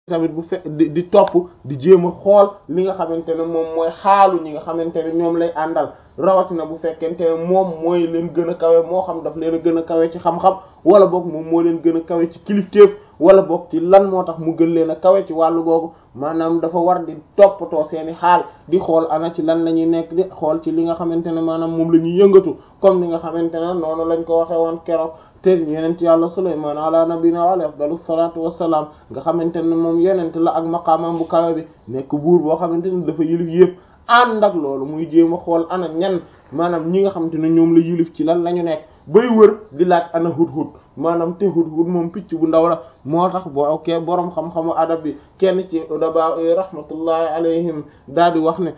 tamit bu fe di di topp di jéem a xool li nga xamante ne moom mooy xaalu ñi nga xamante ne ñoom lay àndal rawatina bu fekkente ne moom mooy leen gën a kawe moo xam daf leen a gën a kawe ci xam-xam wala boog moom moo leen gën a kawe ci kilifteef wala boog ci lan moo tax mu gën leen a kawe ci wàllu googu maanaam dafa war di toppatoo seeni xaal di xool ana ci lan la ñuy nekk di xool ci li nga xamante ne maanaam moom la ñuy yëngatu comme ni nga xamante ne noonu lañ ko waxee woon keroog te yenent yàlla Sulaymaan ala nabina wa alayhi afdalu salaatu wassalaam nga xamante ne moom yenent la ak maqaamam bu kawe bi nekk buur boo xamante ne dafa yilif yëpp ànd ak loolu muy jéem a xool ana ñan maanaam ñi nga xamante ne ñoom la yilif ci lan la ñu nekk bay wër di laaj ana hudhud maanaam te hudhud moom picc bu ndaw la moo tax boo ok boroom xam-xamu adab bi kenn ci udaba rahmatullahi alayhim daal di wax ne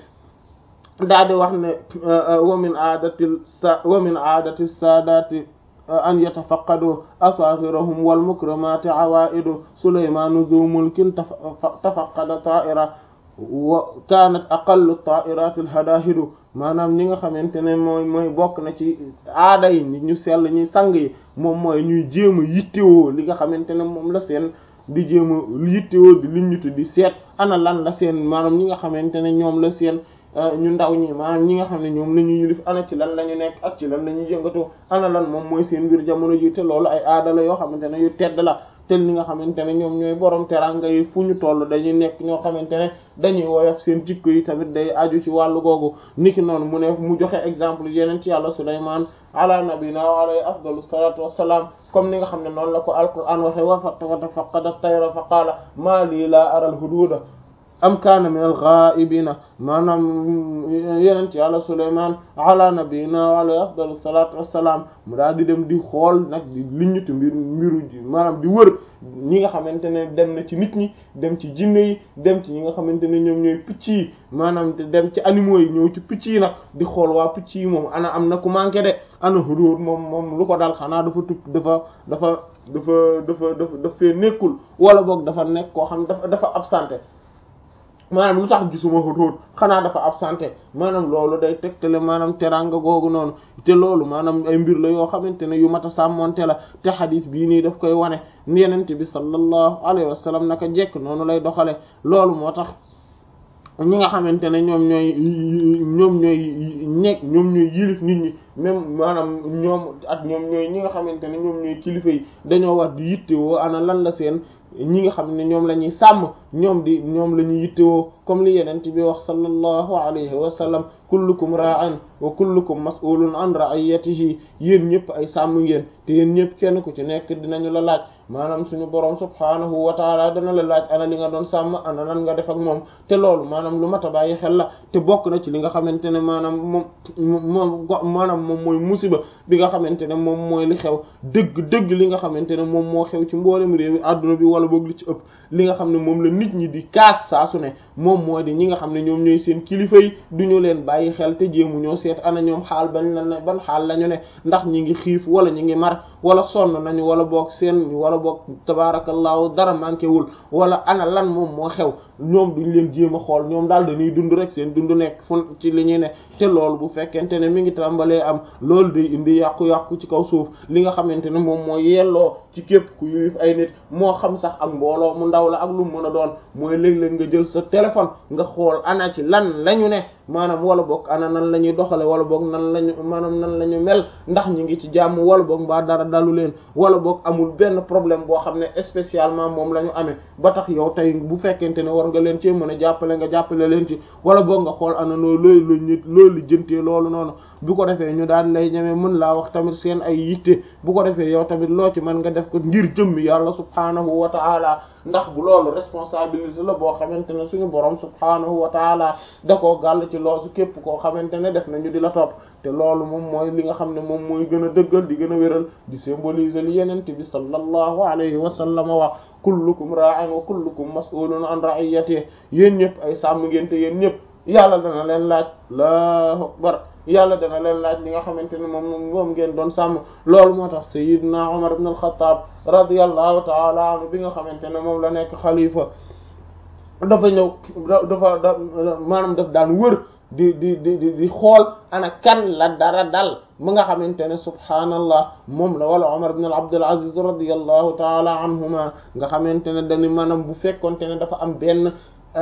daal di wax ne wa min aadatil sa wa min aadati saadati an yatafaqadu asaghirahum wal mukramati awaidu sulaymanu dhu mulkin tafaqada ta'ira wa kanat aqallu ta'irati al hadahidu maanaam ñi nga xamante ne mooy mooy bokk na ci aada yi nit ñu sell ñuy sang yi moom mooy ñuy jéem a yittewoo li nga xamante ne moom la seen di jéem a yittewoo di liñ ñu di seet ana lan la seen maanaam ñi nga xamante ne ñoom la seen ñu ndaw ñi maanaam ñi nga xam ne ñoom la ñu yilif ana ci lan la ñu nekk ak ci lan la ñuy yëngatu ana lan moom mooy seen mbir jamono ji te loolu ay aada la yoo xamante ne yu tedd la te li nga xamante ne ñoom ñooy borom teranga yi fu ñu toll dañuy nekk ñoo xamante ne dañuy woyof seen jikko yi tamit day aju ci wàllu googu niki noonu mu ne mu joxe exemple yeneen ci yàlla Sulaymaan ala nabina wa alayhi afdalu salatu wassalam comme ni nga xam ne noonu la ko alquran waxe wa fatafaqada at-tayra fa qaala maa lii laa aral hududa am kaana min al-ghaa'ibina maanaam yenent yàlla Sulaymaan ala nabiyina wa alayhi afdalu salaatu wassalaam mu daal di dem di xool nag di liññitu mbir mbiru maanaam di wër ñi nga xamante ne dem na ci nit ñi dem ci jinne yi dem ci ñi nga xamante ne ñoom ñooy picc yi maanaam dem ci animaux yi ñëw ci picc yi nag di xool waa picc yi moom ana am na ku manqué de ana hudóor moom moom lu ko dal xanaa dafa tupp dafa dafa dafa dafa dafa daf fee nekkul wala boog dafa nekk koo xam dafa dafa absenté maanaam lu tax gisuma hudhud xanaa dafa absenté maanaam loolu day tegtale maanaam teranga googu noonu te loolu maanaam ay mbir la yoo xamante ne yu mat a sàmmonte la te xadis bii nii daf koy wane yenente bi sallallahu alayhi wa sallam naka jekk noonu lay doxale loolu moo tax ñi nga xamante ne ñoom ñooy ñoom ñooy nekk ñoom ñooy yilif nit ñi même maanaam ñoom ak ñoom ñooy ñi nga xamante ne ñoom ñooy kilifa yi dañoo war di yittewoo ana lan la seen ñi nga xam ne ñoom la ñuy sàmm ñoom di ñoom la ñuy yittewoo comme li yenent bi wax sallallahu alayhi wa sallam kullukum ra'in wa kullukum mas'ulun an ra'iyatihi yéen ñëpp ay sàmm ngeen te yéen ñëpp kenn ku ci nekk dinañu la laaj maanaam suñu borom subhaanahu wa taala dana la laaj ana li nga doon sàmm ana lan nga def ak moom te loolu maanaam lu mat a bàyyi xel la te bokk na ci li nga xamante ne maanaam moom moom maanaam moom mooy musiba bi nga xamante ne moom mooy li xew dëgg dëgg li nga xamante ne moom moo xew ci mboolem réew mi adduna bi wala boog li ci ëpp li nga xam ne moom la nit ñi di kaas saa su ne moom moo di ñi nga xam ne ñoom ñooy seen kilifa yi du ñu leen bàyyi xel te jéemu ñoo seet ana ñoom xaal bañ la ne ban xaal la ñu ne ndax ñi ngi xiif wala ñi ngi mar wala sonn nañu wala boog seen wala boog tabaarakallaahu dara manqué wul wala ana lan moom moo xew ñoom duñ leen jéem a xool ñoom daal dañuy dund rek seen dund nekk fu ci li ñuy ne te loolu bu fekkente ne mi ngi tàmbalee am loolu day indi yàqu-yàqu ci kaw suuf li nga xamante ne moom mooy yelloo ci képp ku yilif ay nit moo xam sax ak mbooloo mu ndaw la ak lu mën a doon mooy léeg-léeg nga jël sa téléphone nga xool ana ci lan lañu ne maanaam wala boog ana nan la ñuy doxale wala boog nan lañu maanaam nan la ñu mel ndax ñi ngi ci jàmm wala boog mbaa dara dalu leen wala boog amul benn problème boo xam ne spécialement moom la ñu amee ba tax yow tey bu fekkente ne war nga leen ci mën a jàppale nga jàppale leen ci wala boog nga xool ana noo looy lu nit loolu jëntee loolu noonu bu ko defee ñu daal lay ñeme mën laa wax tamit seen ay yitte bu ko defee yow tamit loo ci mën nga def ko ngir jëmmi yàlla subhaanahu wa ta'ala ndax bu loolu responsabilité la boo xamante ne suñu borom subhaanahu wa ta'ala da koo gàll ci loosu képp koo xamante ne def nañu di la topp te loolu moom mooy li nga xam ne moom mooy gën a dëggal di gën a wéral di symboliser li yenente bi sallallahu alayhi wa sallam wax kullukum ra'in wa kullukum mas'ulun an ra'iyatihi yéen ñëpp ay sàmm ngeen te yéen ñëpp yàlla dana leen laaj allahu akbar yàlla dana leen laaj li nga xamante ne moom moom ngeen doon sàmm loolu moo tax sayyidna Umar ibn al-Khattab radiyallahu ta'ala anhu bi nga xamante ne moom la nekk xalifa dafa ñëw dafa da maanaam daf daan wër di di di di di xool ana kan la dara dal ba nga xamante ne subhaanallah moom la wala Umar ibn Abdul Aziz radiyallahu taala anhuma nga xamante ne dañu maanaam bu fekkonte ne dafa am benn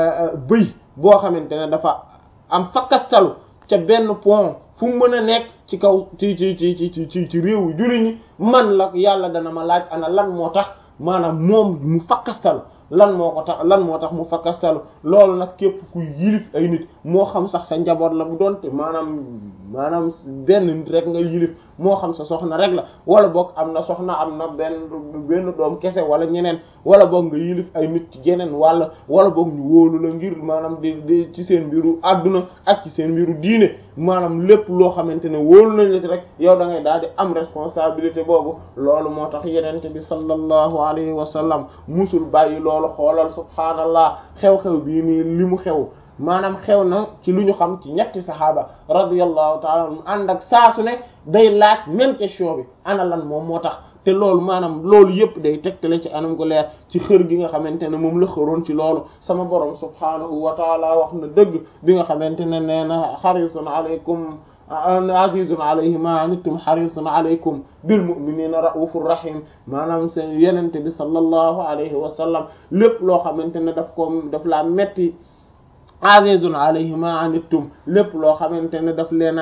bëy boo xamante ne dafa am fakkastalu ca benn pont fu mu mën a nekk ci kaw ci ci ci ci ci ci réewu julli ñi man la yàlla dana ma laaj ana lan moo tax maanaam moom mu fakkastalu lan moo ko tax lan moo tax mu fakkastalu loolu nag képp ku yilif ay nit moo xam sax sa njaboot la bu doonte maanaam maanaam benn nit rek nga yilif moo xam sa soxna rek la wala boog am na soxna am na benn benn doom kese wala ñeneen wala boog nga yilif ay nit ci geneen wala wala boog ñu wóolu la ngir maanaam di di ci seen mbiru àdduna ak ci seen mbiru diine maanaam lépp loo xamante ne wóolu nañ la ci rek yow da ngay daal di am responsabilité boobu loolu moo tax yenente bi sallallahu alayhi wa sallam musul bàyyi loolu xoolal subhaanallah xew-xew bii nii li mu xew maanaam xew na ci lu ñu xam ci ñetti saxaaba radiyallahu taala anhum ànd ak saa su ne day laaj même question bi ana lan moom moo tax te loolu maanaam loolu yëpp day tegtale ci anam gu leer ci xër gi nga xamante ne moom la xëroon ci loolu sama borom subhaanahu wa taala wax na dëgg bi nga xamante ne nee na xarisun aleykum azizun alayhi ma anittum harisun alaykum bil mu'minina raufur rahim maanaam seen yenente bi sallallahu alayhi wa sallam lépp loo xamante ne daf ko daf laa metti azizun alayhi ma anittum lépp loo xamante ne daf leen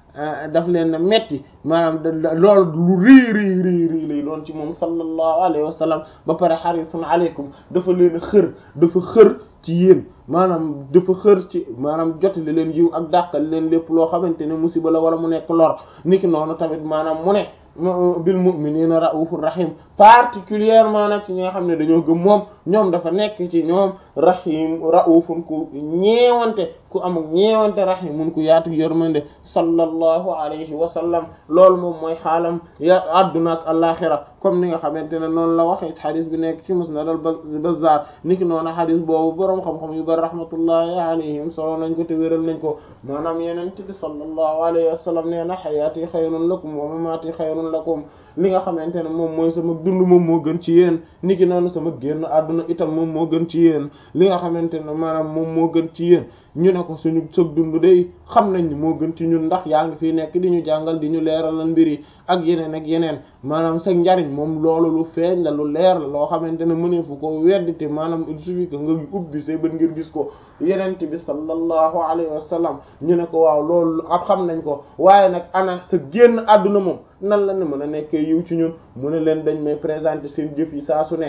a daf leen a metti maanaam loolu lu rii rii rii rii lay doon ci moom sallallahu alayhi wa sallam ba pare harisun alaykum dafa leen a xër dafa xër ci yéen maanaam dafa xër ci maanaam jotali leen yiw ak dàqal leen lépp loo xamante ne musiba la wala mu nekk lor niki noonu tamit maanaam mu ne bil mu'minina raufur rahim particulièrement nag ci ñi nga xam ne dañoo gëm moom ñoom dafa nekk ci ñoom rahim raufun ku ñeewante ku am ñeewante rahimun ku yaatu yërmande sallallahu alayhi wa sallam loolu moom mooy xaalam ya adduna ak alaxira comme ni nga xamante ne noonu la waxee xadis bi nekk ci musnad al bazzar niki noonu xadis boobu boroom xam-xam yu bari rahmatullahi alayhim solo nañ ko te wéral nañ ko maanaam yenente bi sallallahu alayhi wa sallam nee na xayaati xayrun lakum wa mamaati xayrun lakum li nga xamante ne moom mooy sama dund moom moo gën ci yéen niki noonu sama génn àdduna itam moom moo gën ci yéen li nga xamante ne maanaam moom moo gën ci yéen ñu ne ko suñu sëg dund day xam nañ ni moo gën ci ñun ndax yaa ngi fi nekk di ñu jàngal di ñu leeralal mbir yi ak yeneen ak yeneen maanaam sa njariñ moom loolu lu feeñ la lu leer la loo xamante ne mëneefu ko weddite maanaam il suffit que nga ubbi say bët ngir gis ko yenent bi sallallahu alayhi wa sallam ñu ne ko waaw loolu ab xam nañ ko waaye nag ana sa génn àdduna moom nan la ne mën a nekkee yiw ci ñun mu ne leen dañ may présenter seen jëf yi saa su ne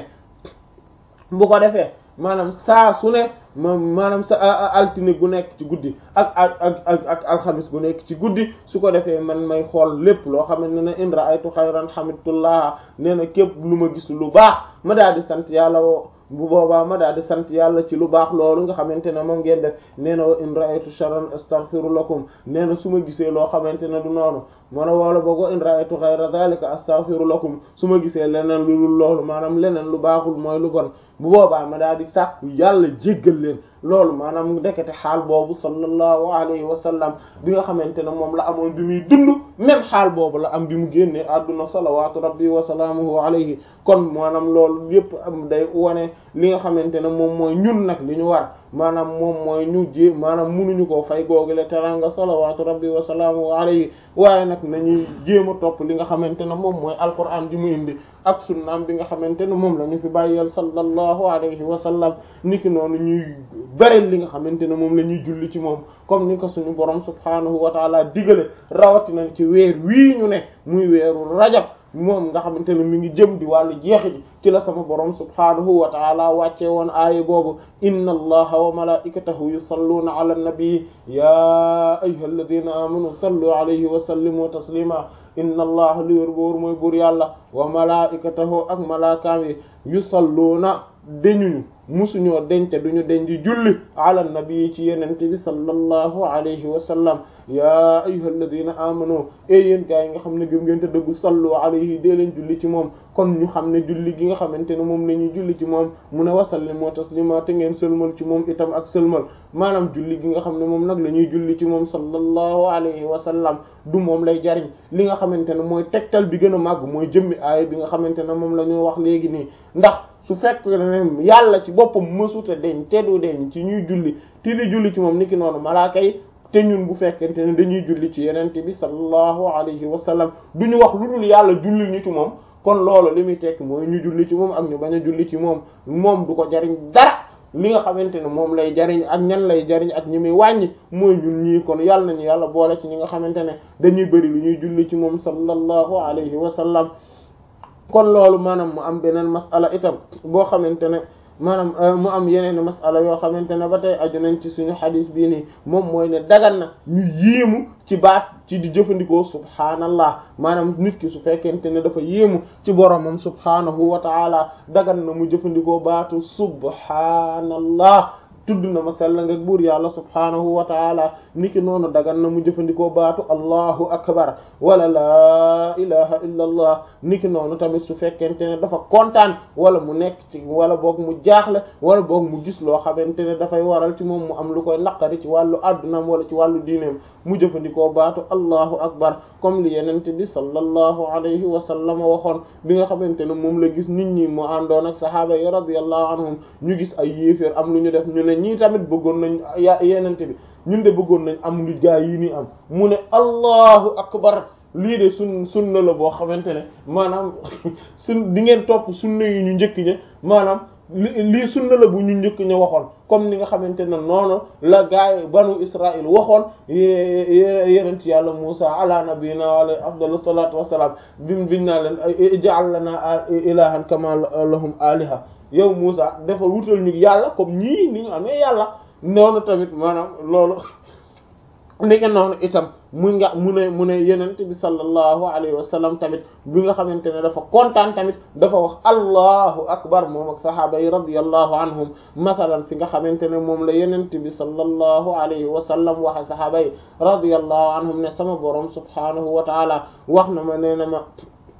bu ko defee maanaam saa su ne moom maanaam sa altine gu nekk ci guddi ak ak ak ak alxamis gu nekk ci guddi su ko defee man may xool lépp loo xamante ne in ra'aytu xayran hamidullah nee na képp lu ma gis lu baax ma daal di sant yàlla woo bu boobaa ma daal di sant yàlla ci lu baax loolu nga xamante ne moom ngeen def nee na wa in ra'aytu sharran astaghfiru lakum nee na su ma gisee loo xamante ne du noonu mana woola boog wa in ra'aytu ghayra dhalika astaghfiru lakum su ma gisee leneen lu dul loolu maanaam leneen lu baaxul mooy lu bon bu boobaa ma daal di sàkku yàlla jéggal leen loolu maanaam ndekete xaal boobu sallallahu alayhi wa sallam bi nga xamante ne moom la amoon bi muy dund même xaal boobu la am bi mu génnee àdduna salawaatu rabbi wa salaamuhu alayhi kon maanaam loolu yépp am day wane li nga xamante ne moom mooy ñun nag li ñu war maanaam moom mooy ñu ji maanaam munuñu koo fay googule teranga salawaatu rabbi wa salaamuhu alayhi waaye nag nañuy jéem a topp li nga xamante ne moom mooy alquran ji mu indi ak sunnaam bi nga xamante ne moom la ñu fi bàyyeel sallallahu alayhi wa sallam niki noonu ñuy bëreel li nga xamante ne moom la ñuy julli ci moom comme ni ko suñu borom subhaanahu wa taala digale rawatina ci weer wii ñu ne muy weeru rajab moom nga xamante ne mi ngi jëm di wàllu jeexi ji ci la sama borom subhaanahu wa taala wàcce woon aaya boobu inna allaha wa malaikatahu yusalluuna ala nabii ya ayyuha alladina amanu sallu alayhi wa sallimu taslima inna allaha li wér boor mooy buur yàlla wa malaikatahu ak malaakaam yi yusalluuna deñuñu musuñoo dence duñu den di julli ala nabii ci yenente bi sallallahu alayhi wa sallam ya ayyuha alladina amanu e yéen gaa yi nga xam ne gëm ngeen te dëggu sallu alayhi dee leen julli ci moom kon ñu xam ne julli gi nga xamante ne moom la ñuy julli ci moom mu ne wasallimu taslima te ngeen sëlmal ci moom itam ak sëlmal maanaam julli gi nga xam ne moom nag la ñuy julli ci moom sallallahu alayhi wa sallam du moom lay jariñ li nga xamante ne mooy tegtal bi gën a màgg mooy jëmmi aaya bi nga xamante ne moom la ñu wax léegi nii ndax su fekk ne yàlla ci boppam mësuta deñ te du deñ ci ñuy julli ti di julli ci moom niki noonu malaaka yi te ñun bu fekkente ne dañuy julli ci yenente bi sallallahu alayhi wa sallam du ñu wax lu dul yàlla jullil ñu ci moom kon loolu li muy tekk mooy ñu julli ci moom ak ñu bañ a julli ci moom moom du ko jariñ dara li nga xamante ne moom lay jariñ ak ñan lay jariñ ak ñi muy wàññi mooy ñun ñii kon yàlla nañu yàlla boole ci ñi nga xamante ne dañuy bëri lu ñuy julli ci moom sallallahu alayhi wa sallam kon loolu maanaam mu am beneen masala itam boo xamante ne maanaam mu am yeneen masala yoo xamante ne ba tey aju nañ ci suñu xadis bii nii moom mooy ne dagan na ñu yéemu ci baat ci di jëfandikoo subhaanallah maanaam nit ki su fekkente ne dafa yéemu ci boromam subhaanahu wa taala dagan na mu jëfandikoo baatu subhaanallah tudd na ma sell nga buur yàlla subhaanahu wa taala niki noonu dagan na mu jëfandikoo baatu allahu akbar wala laa ilaha illa allah niki noonu tamit su fekkente ne dafa kontaan wala mu nekk ci wala boog mu jaaxle wala boog mu gis loo xamante ne dafay waral ci moom mu am lu koy naqari ci wàllu addunaam wala ci wàllu diineem mu jëfandikoo baatu allahu akbar comme li yenente bi sallallahu alayhi wa sallam waxoon bi nga xamante ne moom la gis nit ñi mu àndoon ak sahaaba yi radiyallahu anhum ñu gis ay yéeféer am lu ñu def ñu ne ñii tamit bëggoon nañ ya yenente bi ñun de bëggoon nañ am lu gaa yi nii am mu ne allahu akbar lii de sun sunna la boo xamante ne maanaam sun di ngeen topp sunna yi ñu njëkk ña maanaam li lii sunna la bu ñu njëkk ña waxoon comme ni nga xamante ne noonu la gaay banu Israël waxoon yenent yàlla Musa ala nabiyina alayhi afdalu salatu wassalam bim biñ naa leen ij'al lana ilahan kama lahum aliha yow Musa dafa wutal ñu yàlla comme ñii ni ñu amee yàlla noonu tamit maanaam loolu ni nga noonu itam mu nga mu ne mu ne yenent bi sallallahu alayhi wa sallam tamit bi nga xamante ne dafa kontaan tamit dafa wax allahu akbar moom ak sahaaba yi radiyallahu anhum masalan fi nga xamante ne moom la yenent bi sallallahu alayhi wa sallam waxe sahaaba yi radiyallahu anhum ne sama borom subhanahu wa taala wax na ma nee na ma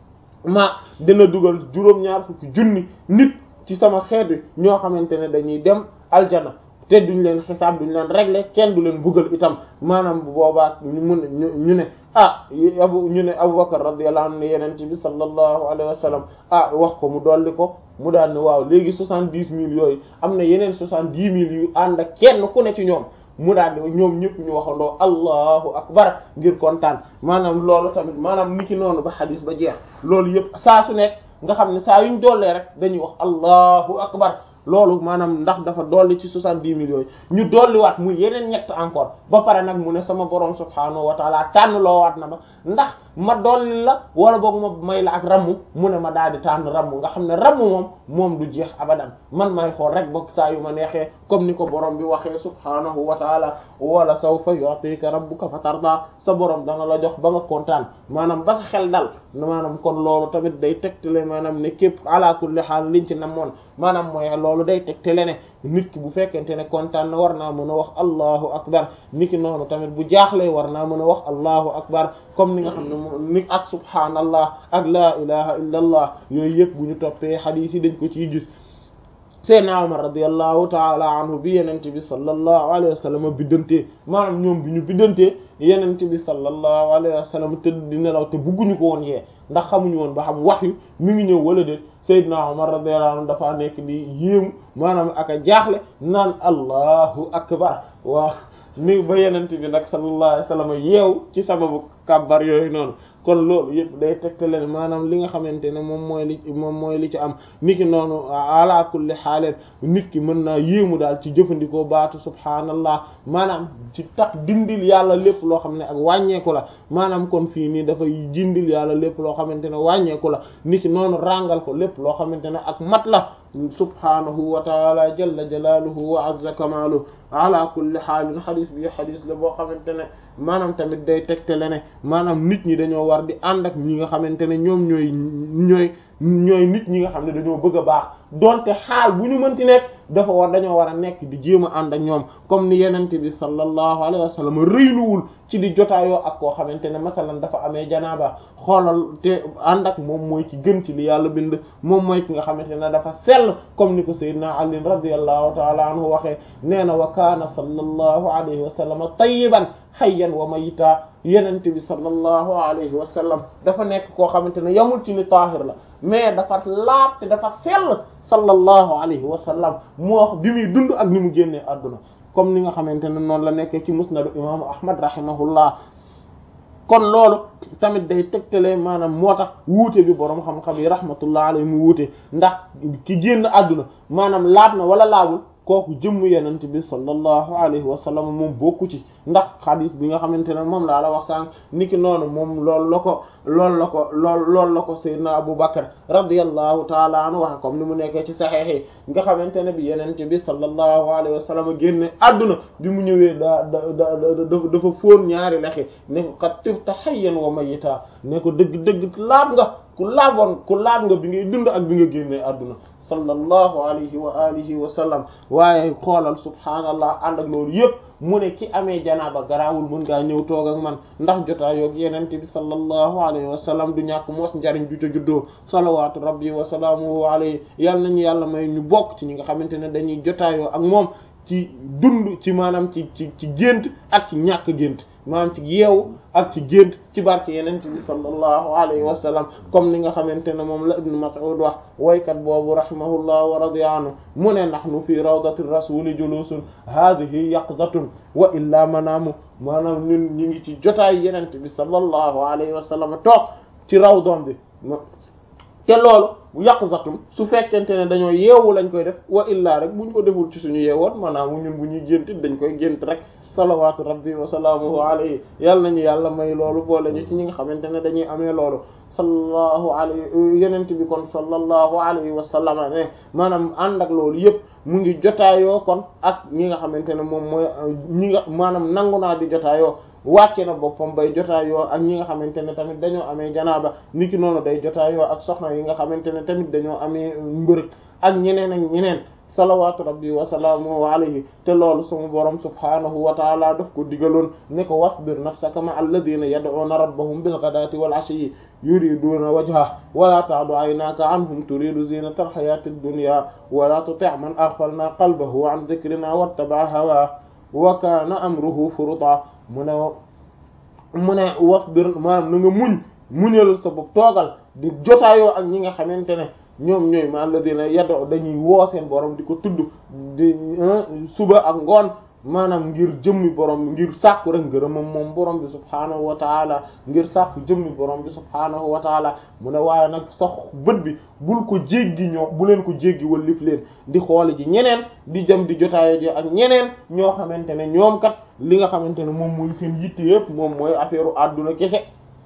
ma dina dugal juróom-ñaar fukki junni nit ci sama xeet wi ñoo xamante ne dañuy dem aljana te duñ leen xisaab duñ leen régler kenn du leen buggal itam maanaam bu boobaa ñu mun ñu ne ah abu ñu ne Abubakar radiyallahu anhu ne yenente bi sallallahu alayhi wa sallam ah wax ko mu dolli ko mu daal ne waaw léegi soixante-dix mille yooyu am na yeneen soixante-dix mille yu ànd ak kenn ku ne ci ñoom mu daal di ñoom ñëpp ñu waxandoo allahu akbar ngir kontaan maanaam loolu tamit maanaam ni ki noonu ba xadis ba jeex loolu yëpp saa su nekk nga xam ne saa yuñ dollee rek dañuy wax allahu akbar loolu maanaam ndax dafa dolli ci soixante-dix millions yi ñu dolliwaat muy yeneen ñett encore ba pare nag mu ne sama borom subhaanahu wa taala tànn loowaat na ma ndax ma dolli la wala boog ma may la ak rammu mu ne ma daal di tànn rammu nga xam ne rammu moom moom du jeex abadan man may xool rek ba saa yu ma neexee comme ni ko borom bi waxee subhaanahu wa taala wala sawfa yu'tika rabbuka fatarda sa borom dana la jox ba nga kontaan maanaam ba sa xel dal maanaam kon loolu tamit day tegtale maanaam ne képp ala kulli haal liñ ci namoon maanaam mooy loolu day tegtale ne nit ki bu fekkente ne kontaan na war naa mën a wax allahu akbar nit ki noonu tamit bu jaaxlee war naa mën a wax allahu akbar comme ni nga xam ne moom ni ak subhaanallah ak laa ilaha illa allah yooyu yëpp bu ñu toppee xadiis yi dañ ko ciy gis Seydina Umar radiyallahu taala anhu bi yenente bi sallallahu alayhi wa sallam biddantee maanaam ñoom bi ñu biddantee yenente bi sallallahu alayhi wa sallam tëdd di nelaw te bugguñu ko woon yee ndax xamuñu woon ba xam wax yu mi ngi ñëw wala déet Seydina Umar radiyallahu anhu dafa nekk di yéemu maanaam ak a jaaxle naan allahu akbar waaw ni ba yenente bi nag sallallahu alayhi wa sallam yeew ci sababu kàbbar yooyu noonu kon loolu yëpp day tegtale maanaam li nga xamante ne moom mooy li moom mooy li ci am niki noonu ala kulli xaaleen nit ki mën naa yéemu daal ci jëfandikoo baatu subhaanallah maanaam ci tax dindil yàlla lépp loo xam ne ak wàññeeku la maanaam kon fii nii dafay dindil yàlla lépp loo xamante ne wàññeeku la niki noonu ràngal ko lépp loo xamante ne ak mat la subhaanahu wa taala jalla jalaaluhu wa azza kamaaluhu ala kulli xaalin xadis bi xadis la boo xamante ne maanaam tamit day tegtale ne maanaam nit ñi dañoo war di ànd ak ñi nga xamante ne ñoom ñooy ñooy ñooy nit ñi nga xam ne dañoo bëgg a baax donte xaal bu ñu mënti nekk dafa war dañoo war a nekk di jéem a ànd ak ñoom comme ni yenente bi sallallahu alayhi wa sallam rëyluwul ci di jotaayoo ak koo xamante ne masalan dafa amee janaaba xoolal te ànd ak moom mooy ki gën ci li yàlla bind moom mooy ki nga xamante ne dafa sell comme ni ko sayyidina Ali radiyallahu ta'ala anhu waxee nee na wa kaana sallallahu alayhi wa sallam tayyiban hayyan wa mayita yenente bi sallallahu alayhi wa sallam dafa nekk koo xamante ne yamul ci ni taahir la mais dafa laab te dafa sell sallallahu alayhi wa sallam moo wax bi muy dund ak ni mu génnee àdduna comme ni nga xamante ne noonu la nekkee ci musnadu imaamu ahmad rahimahullah kon loolu tamit day tegtale maanaam moo tax wuute bi boroom xam-xam yi rahmatullah alayhi mu wuute ndax ki génn àdduna maanaam laab na wala laabul kooku jëmm yenent bi sallallahu alayhi wa sallam moom bokku ci ndax xadis bi nga xamante ne moom laa la wax sànq niki noonu moom loolu la ko loolu la ko lool loolu la ko sayyidina Abu Bakr radiyallahu taala anhu wax comme ni mu nekkee ci saxiix yi nga xamante ne bi yenent bi sallallahu alayhi wa sallam génne àdduna bi mu ñëwee daa da da dafa fóon ñaari lexi ne ko qad tibta hayyan wa mayyita ne ko dëgg dëgg laab nga ku laaboon ku laab nga bi ngay dund ak bi nga génnee àdduna sallallahu alayhi wa alihi wa sallam waaye xoolal subhaanallah ànd ak loolu yëpp mu ne ki amee janaaba garaawul mën ngaa ñëw toog ak man ndax jotaayoog yenente bi sallallahu alayhi wa sallam du ñàkk mos njariñ ju ca juddoo salawaatu rabbi wa salaamuhu alayhi yal nañu yàlla may ñu bokk ci ñi nga xamante ne dañuy jotaayoo ak moom ci dund ci maanaam ci ci ci gént ak ci ñàkk gént maanaam ci yeewu ak ci gént ci barke yeneen bi sallallahu alayhi wa sallam comme ni nga xamante ne moom la ibnu Mas'ud wax waykat boobu rahimahullah wa radiya anhu mu ne nahnu fi rawdati rasuli julusun hadhihi yaqzatun wa illa manaamu maanaam ñun ñi ngi ci jotaay yeneen bi sallallahu alayhi wa sallam toog ci rawdom bi te loolu yaqzatum su fekkente ne dañoo yeewu lañ koy def wa illaa rek buñ ko deful ci suñu yeewoon maanaam ñun bu ñuy gént dañ koy gént rek salawaatu rabbi wa salaamuhu alayhi yàlla nañu yàlla may loolu boole ñu ci ñi nga xamante ne dañuy amee loolu sallallahu alayhi yenent bi kon sallallahu alayhi wa sallam ne maanaam ànd ak loolu yëpp mu ngi jotaayoo kon ak ñi nga xamante ne moom mooy ñi nga maanaam nangu naa di jotaayoo wàcce na boppam bay jotaayoo ak ñi nga xamante ne tamit dañoo amee janaaba niki noonu day jotaayoo ak soxna yi nga xamante ne tamit dañoo amee mbërëg ak ñeneen ak ñeneen salawaatu rabbi wa salaamuhu alayhi te loolu sama borom subhaanahu wa taala daf ko digaloon ne ko wasbir nafsaka ma alladina yad'una rabbahum bil ghadati wal ashiyyi yuriduna wajha wala ta'du aynaka anhum turidu zinata al hayati ad-dunya wala tuti' man aghfalna qalbahu an dhikrina wattaba'a hawa wa kana amruhu furuta mu ne mu ne wasbir maanaam na nga muñ muñal sa bopp toogal di jotaayoo ak ñi nga xamante ne ñoom ñooy ma alladina yado dañuy woo seen borom di ko tudd di suba ak ngoon maanaam ngir jëmmi borom ngir sàkku rek ngërëmam moom borom bi subhaanahu wa taala ngir sàkku jëmmi borom bi subhaanahu wa taala mu ne waaye nag sax bët bi bul ko jéggi ñoo bu leen ko jéggi wallif leen di xoole ji ñeneen di jëm di jotaayo ji ak ñeneen ñoo xamante ne ñoom kat li nga xamante ne moom mooy seen yitte yëpp moom mooy affaire àdduna kese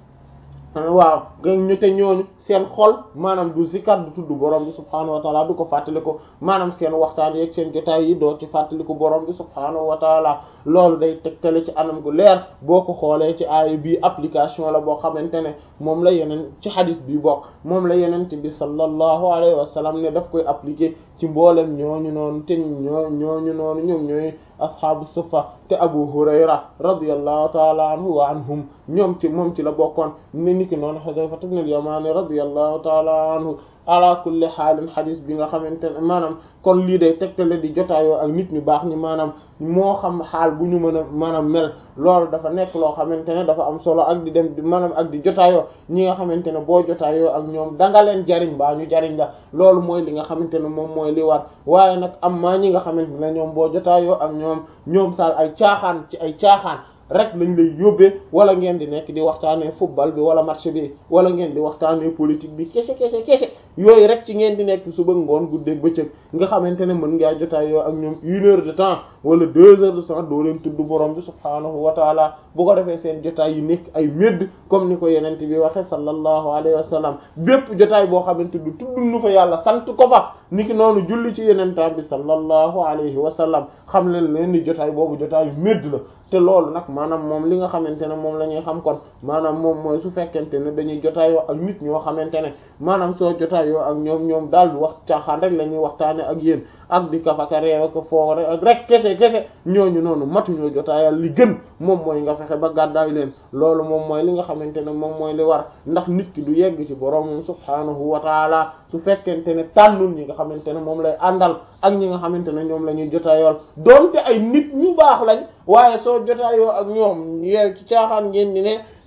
waaw ga ñu te ñooñu seen xol maanaam du zikar du tudd borom bi subhaanahu wa taala du ko fàttali ko maanaam seen waxtaan yeeg seen jotaay yi doo ci fàttali ko borom bi subhaanahu wa taala loolu day tegtale ci anam gu leer boo ko xoolee ci aaya bii application la boo xamante ne moom la yeneen ci xadis bi bokk moom la yeneen bi sallallahu alayhi wa sallam ne daf koy appliquer ci mboolem ñooñu noonu te ñoo ñooñu noonu ñoom ñooy asxaabu suffa te abu hurayra radiyallahu taala anhu wa anhum ñoom ci moom ci la bokkoon ne niki noonu xudayfa ibn al-yamani radiyallahu taala anhu ala kulli xaalin xadis bi nga xamante ne maanaam kon lii day tegtale di jotaayoo ak nit ñu baax ñi maanaam moo xam xaal bu ñu mën a maanaam mel loolu dafa nekk loo xamante ne dafa am solo ak di dem maanaam ak di jotaayoo ñi nga xamante ne boo jotaayoo ak ñoom danga leen jariñ baa ñu jariñ la loolu mooy li nga xamante ne moom mooy li war waaye nag am maa ñi nga xamante ne ñoom boo jotaayoo ak ñoom ñoom saal ay caaxaan ci ay caaxaan rek lañ lay yóbbee wala ngeen di nekk di waxtaanee football bi wala match bi wala ngeen di waxtaanee politique bi kese kese kese yooyu rek ci ngeen di nekk suba ngoon guddeeg bëccëg nga xamante ne mën ngaa jotaay yoo ak ñoom une heure de temps wala deux heures de temps doo leen tudd borom bi subhaanahu wa taala bu ko defee seen jotaay yi nekk ay médd comme ni ko yenent bi waxe sallallahu alayhi wa sallam bépp jotaay boo xamante du tudd nu fa yàlla sant ko fa niki noonu julli ci yenentam bi sallallahu alayhi wa sallam xam leen leen ni jotaay boobu jotaay yu médd la te loolu nag maanaam moom li nga xamante ne moom la ñuy xam kon maanaam moom mooy su fekkente ne dañuy jotaayoo ak nit ñoo xamante ne maanaam soo jotaayoo ak ñoom ñoom daal di wax caaxaan rek la ñuy waxtaane ak yéen ak di kafaka réew ak foore ak rek kese kese ñooñu noonu matuñoo jotaayal li gën moom mooy nga fexe ba gàddaay leen loolu moom mooy li nga xamante ne moom mooy li war ndax nit ki du yegg ci boroomam subhaanahu wa taala su fekkente ne tànnul ñi nga xamante ne moom lay àndal ak ñi nga xamante ne ñoom la ñuy jotaayool donte ay nit ñu baax lañ waaye soo jotaayoo ak ñoom yeew ci caaxaan ngeen di ne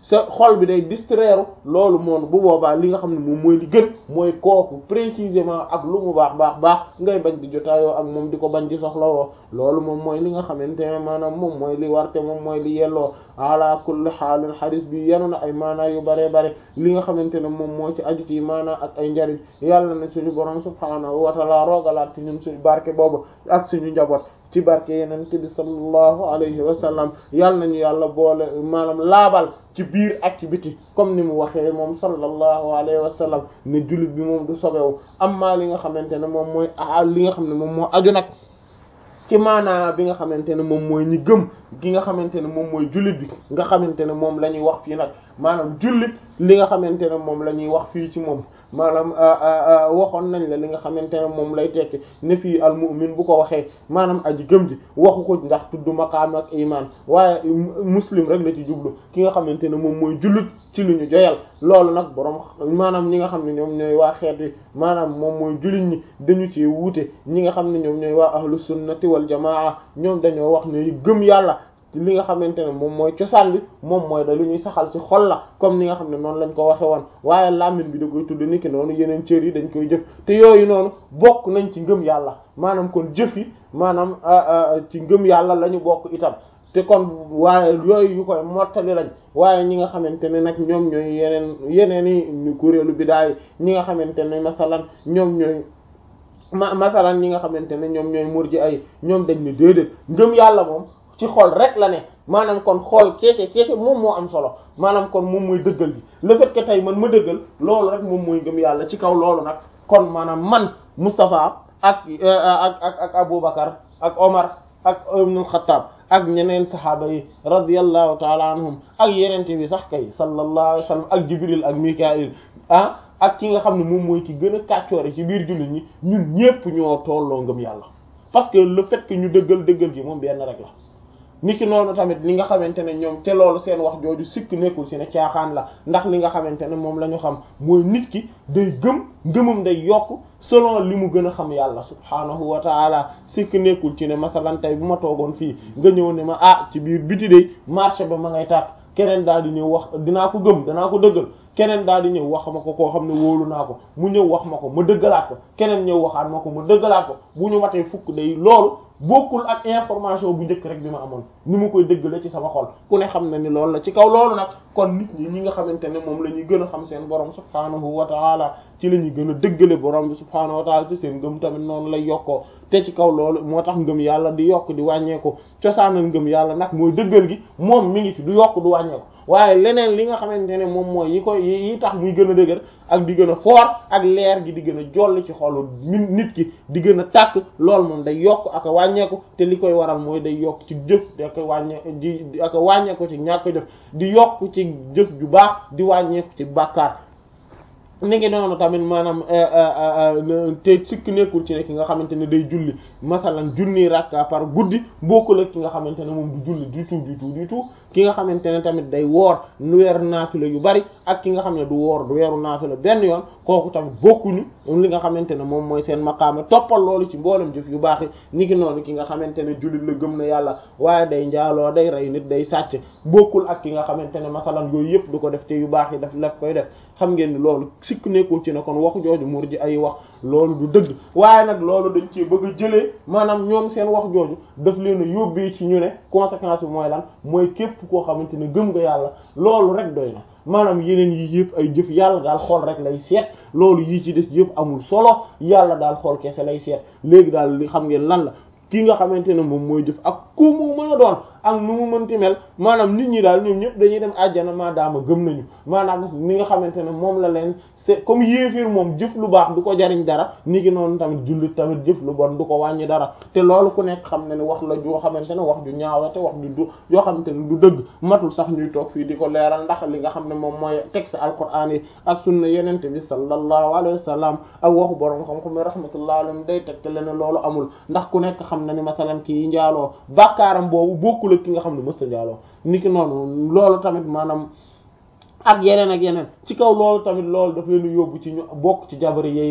sa xol bi day distraire loolu moom bu boobaa li nga xam ne moom mooy li gën mooy kooku précisément ak lu mu baax baax baax ngay bañ di jotaayoo ak moom di ko bañ di soxlawoo loolu moom mooy li nga xamante ne maanaam moom mooy li warte moom mooy li yelloo ala kulli xaalin xadis bi yenu na ay maanaa yu bare bare li nga xamante ne moom moo ci aju ci maanaa ak ay njariñ yàlla na suñu borom subhaanahu wa taala roogalaat ci ñun suñu barke boobu ak suñu njaboot ci barke yeneen bi sallallahu alayhi wa sallam yàlla nañu yàlla boole maanaam laabal ci biir ak ci biti comme ni mu waxee moom sallallahu alayhi wa sallam ne jullit bi moom du sobewu amma li nga xamante ne moom mooy li nga xam ne moom moo aju nag ci maanaa bi nga xamante ne moom mooy ñi gëm gi nga xamante ne moom mooy jullit bi nga xamante ne moom la ñuy wax fii nag maanaam jullit li nga xamante ne moom la ñuy wax fii ci moom maanaam waxoon nañ la li nga xamante ne moom lay tekki ne fii al mu'min bu ko waxee maanaam aji gëm ji waxu ko ndax tudd maqaam ak iman waaye muslim rek la ci jublu ki nga xamante ne moom mooy jullit ci lu ñu joyal loolu nag borom maanaam ñi nga xam ne ñoom ñooy waa xeet wi maanaam moom mooy jullit ñi dañu ci wuute ñi nga xam ne ñoom ñooy waa ahlu sunnati wal jamaa ñoom dañoo wax ne gëm yàlla li nga xamante ne moom mooy cosaan bi moom mooy da lu ñuy saxal ci xol la comme ni nga xam ne noonu lañ ko waxe woon waaye làmmiñ bi da koy tudd niki noonu yeneen cër yi dañ koy jëf te yooyu noonu bokk nañ ci ngëm yàlla maanaam kon jëf yi maanaam ci ngëm yàlla la ñu bokk itam te kon waaye yooyu yu koy mottali lañ waaye ñi nga xamante ne nag ñoom ñooy yeneen yeneen i kuréelu bidaay ñi nga xamante ne masalan ñoom ñooy ma masalan ñi nga xamante ne ñoom ñooy murji ay ñoom dañ ne déedéet ngëm yàlla moom ci xol rek la ne maanaam kon xool keese keese moom moo am solo maanaam kon moom mooy dëggal gi le fait que tey man ma dëggal loolu rek moom mooy ngëm yàlla ci kaw loolu nag kon maanaam man Moustapha ak ak ak ak Aboubacar ak Omar ak Ibnul Xattaab ak ñeneen saxaaba yi radiyallahu taala anhum ak yenente bi sax kay sallallahu alayhi wa sallam ak Jibril ak Mikail ah ak ki nga xam ne moom mooy ki gën a kàccoore ci biir jullit ñi ñun ñépp ñoo tolloo ngëm yàlla parce que le fait que ñu dëggal dëggal gi moom benn rek la niki noonu tamit li nga xamante ne ñoom te loolu seen wax jooju sikk nekkul ci ne caaxaan la ndax li nga xamante ne moom la ñu xam mooy nit ki day gëm ngëmam day yokk selon li mu gën a xam yàlla subhaanahu wa taala sikk nekkul ci ne masalan tey bu ma toogoon fii nga ñëw ne ma ah ci biir biti de marché ba ma ngay tàkk keneen daal di ñëw wax dinaa ko gëm danaa ko dëggal keneen daal di ñëw wax ma ko koo xam ne wóolu naa ko mu ñëw wax ma ko ma dëggalaat ko keneen ñëw waxaat ma ko ma dëggalaat ko bu ñu matee fukk day loolu bokkul ak information bu njëkk rek bi ma amoon ni ma koy dëggale ci sama xol ku ne xam na ni loolu la ci kaw loolu nag kon nit ñi ñi nga xamante ne moom la ñuy gën a xam seen borom subhaanahu wa taala ci la ñuy gën a dëggale borom bi subhaanahu wa taala ci seen ngëm tamit noonu lay yokkoo te ci kaw loolu moo tax ngëm yàlla di yokk di wàññeeku cosaanal ngëm yàlla nag mooy dëggal gi moom mi ngi fi du yokk du wàññeeku waaye leneen li nga xamante ne moom mooy yi koy yi tax muy gën a dëgër ak di gën a foor ak leer gi di gën a jolli ci xolu nit ki di gën a tàkk loolu moom day yokk ak a wàññeeku te li koy waral mooy day yokk ci jëf di ak wàññe di ak a wàññeeku ci ñàkk jëf di yokk ci jëf ju baax di wàññeeku ci bàkkaar ni ngi noonu tamit maanaam te sikk nekkul ci ne ki nga xamante ne day julli masalan junni rakka par guddi bokkul ak ki nga xamante ne moom du julli du tout du tout du tout ki nga xamante ne tamit day woor nu weeru naafila yu bari ak ki nga xam ne du woor du weeru naafila benn yoon kooku tamit bokkuñu li nga xamante ne moom mooy seen maqaama toppal loolu ci mboolem jëf yu baax yi ni ki noonu ki nga xamante ne jullit la gëm na yàlla waaye day njaaloo day rey nit day sàcc bokkul ak ki nga xamante ne masalan yooyu yëpp du ko def te yu baax yi daf daf koy def xam ngeen ni loolu sikk nekkul ci ne kon wax jooju mur ji ay wax loolu du dëgg waaye nag loolu dañ ci bëgg a jëlee maanaam ñoom seen wax jooju daf leen a yóbbee ci ñu ne conséquence bi mooy lan mooy képp koo xamante ne gëm nga yàlla loolu rek doy na maanaam yeneen yi yëpp ay jëf yàlla daal xool rek lay seet loolu yii ci des yëpp amul solo yàlla daal xool kese lay seet léegi daal li xam ngeen lan la ki nga xamante ne moom mooy jëf ak ku mu mën a doon ak nu mu mënti mel maanaam nit ñi daal ñoom ñëpp dañuy dem àjjana maadaama gëm nañu maanaam ni nga xamante ne moom la leen c'est comme yéefir moom jëf lu baax du ko jariñ dara ni ki noonu tamit jullit tamit jëf lu bon du ko wàññi dara te loolu ku nekk xam ne ne wax la joo xamante ne wax ju ñaaw la te wax ju du yoo xamante ne du dëgg matul sax ñuy toog fii di ko leeral ndax li nga xam ne moom mooy texte alquran yi ak sunna yenente bi sallallahu alayhi wa sallam ak waxu borom xam-xam rahmatullahi alayhi day tegte le ne loolu amul ndax ku nekk xam na ni masalan kii njaaloo bàkkaaram boobu bokkul ak ki nga xam ne mësta njaaloo niki noonu loolu tamit maanaam ak yeneen ak yeneen ci kaw loolu tamit loolu daf leen yóbbu ci ñu bokk ci jabari yeey